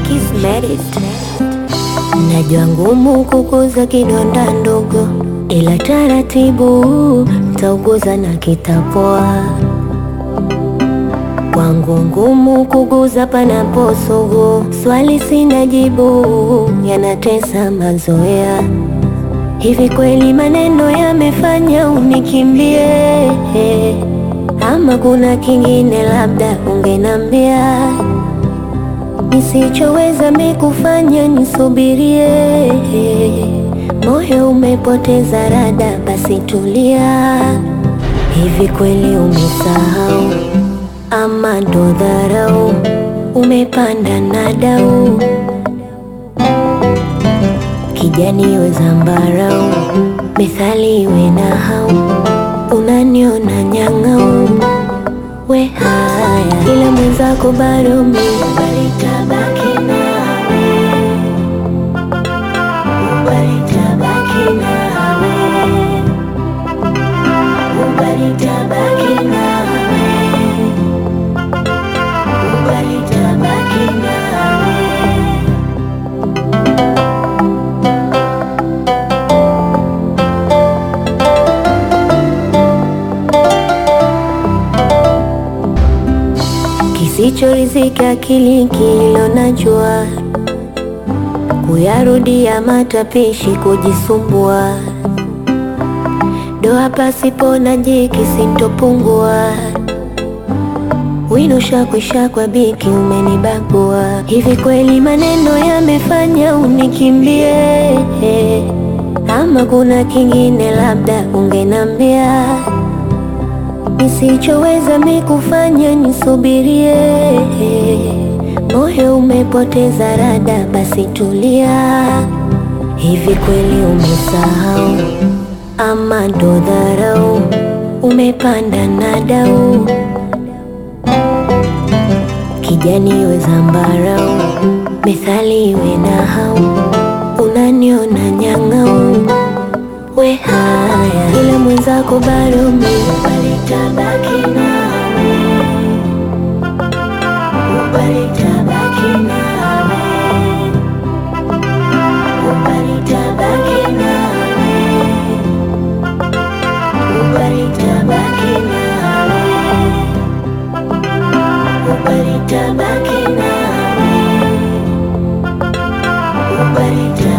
Kismerit. Najua ngumu kukuza kidonda ndogo, ila taratibu tauguza na kitapoa. Kwangu ngumu kuguza panaposugu, swali sina jibu, yanatesa mazoea. Hivi kweli maneno yamefanya unikimbie, ama kuna kingine labda ungenambia nisichoweza mikufanya nisubirie. Moyo umepoteza rada, basi tulia. Hivi kweli umesahau ama ndo dharau? Umepanda na dau kijani iwe zambarau, methali iwe na hau, unaniona nyang'au we haya, ila mwenzako bado mi balitabaki nawe, balitabaki nawe, balitabaki nawe, balitabaki nawe. Kisichorizika akili kilo najua, kuyarudia matapishi kujisumbua, doa pasipo na jiki sintopungua, wino shakwisha kwa biki umenibagua. Hivi kweli maneno yamefanya unikimbie, ama kuna kingine labda ungenambia nisichoweza mikufanya nisubirie. Moyo umepoteza rada, basi tulia. Hivi kweli umesahau ama ndo dharau? Umepanda na dau kijani iwe zambarau, methali iwe na hau, unaniona nyang'au we haya, ila mwenzako bado mi balitabaki nawe, balitabaki nawe, balitabaki nawe, balitabaki nawe, balitabaki nawe, balitabaki